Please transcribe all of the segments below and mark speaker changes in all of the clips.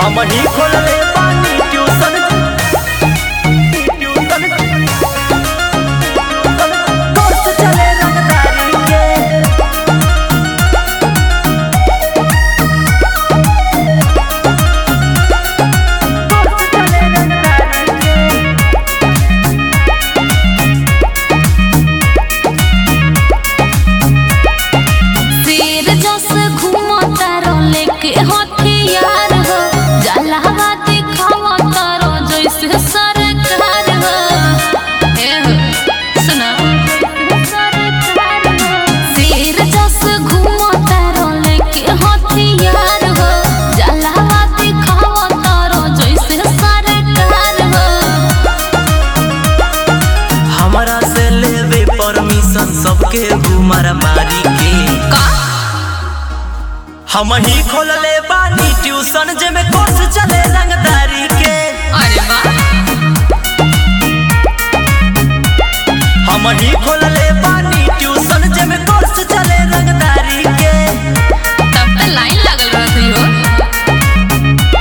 Speaker 1: हम ही खोलले बानी ट्यूशन ट्यूशन कोर्स चले रंगदारी के कोर्स चले रंगदारी के
Speaker 2: शेर जस घूमो तारो लेके हथियार हो जलावा दिखावा तारो जैसे सरकार हो ए हो सुना शेर जस घूमो तारो लेके हथियार हो जलावा दिखावा तारो जैसे सरकार हो
Speaker 1: हमरा से लेवे परमिशन सबके घुमारा मारी के
Speaker 2: का
Speaker 1: हम ही खोलले बानी ट्यूशन जेमे कोर्स चले रंगदारी के
Speaker 2: अरे वाह
Speaker 1: हम ही खोलले बानी ट्यूशन जेमे कोर्स चले रंगदारी के
Speaker 2: तब तो लाइन लगल रहती हो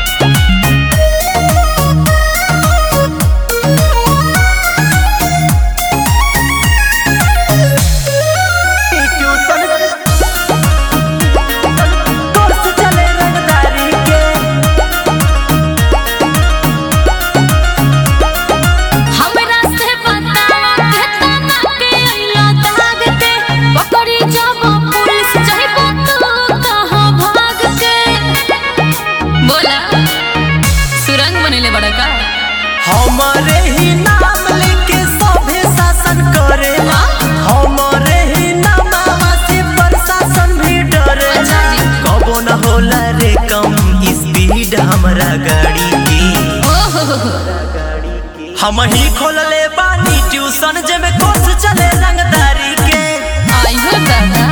Speaker 1: ट्यूशन कोर्स चले रंगदारी के
Speaker 2: हमरा से बतावा केतना के अइलो दाग के पकड़ी जब पुलिस जाइबो तो कहां भाग के बोला सुरंग बनेले बड़ा का
Speaker 1: हमारे ही नाम लेके सभे शासन करेला हमारे ही नामवा से प्रशासन भी डरेला
Speaker 2: अच्छा जी।
Speaker 1: कबो न होला रे कम स्पीड हमरा गाड़ी की
Speaker 2: ओहो
Speaker 1: हम ही खोलले बानी ट्यूशन जेमे कोर्स चले रंगदारी के
Speaker 2: आइयो दादा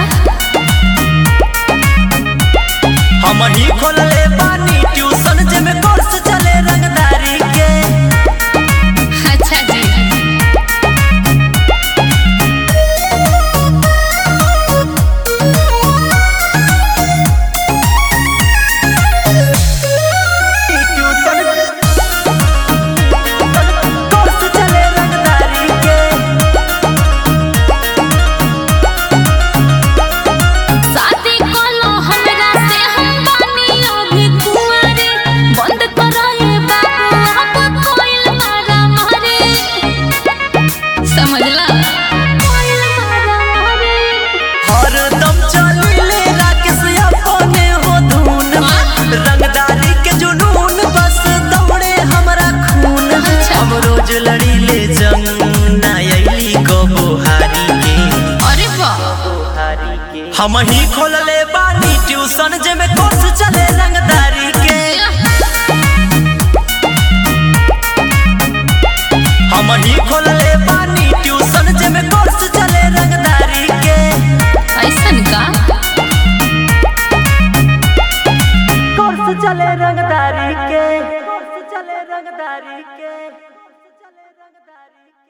Speaker 1: हम ही खोलले बानी ट्यूशन जेमे कोर्स चले रंगदारी के
Speaker 2: अच्छा जी
Speaker 1: ट्यूशन कोर्स चले रंगदारी के
Speaker 2: शादी कलो हमरा से हम बानी अभी कुंवारे बंद कराए बाबू अब कोइल मारा मारे समझला कोइल मारा मारे
Speaker 1: हरदम चलिले राकेश अपने हो धुन में। रंगदारी के जुनून बस दौड़े हमरा खून में।
Speaker 2: अच्छा।
Speaker 1: हम रोज लड़ीले जंग ना अइली कबो हारी के
Speaker 2: अरे वाह
Speaker 1: हम ही खोलले बानी ट्यूशन जेमे कोर्स चले रंगदारी के हम ही खोलले बानी ट्यूशन जेमे कोर्स चले रंगदारी के
Speaker 2: ऐसन का
Speaker 1: कोर्स चले रंगदारी के कोर्स चले रंगदारी के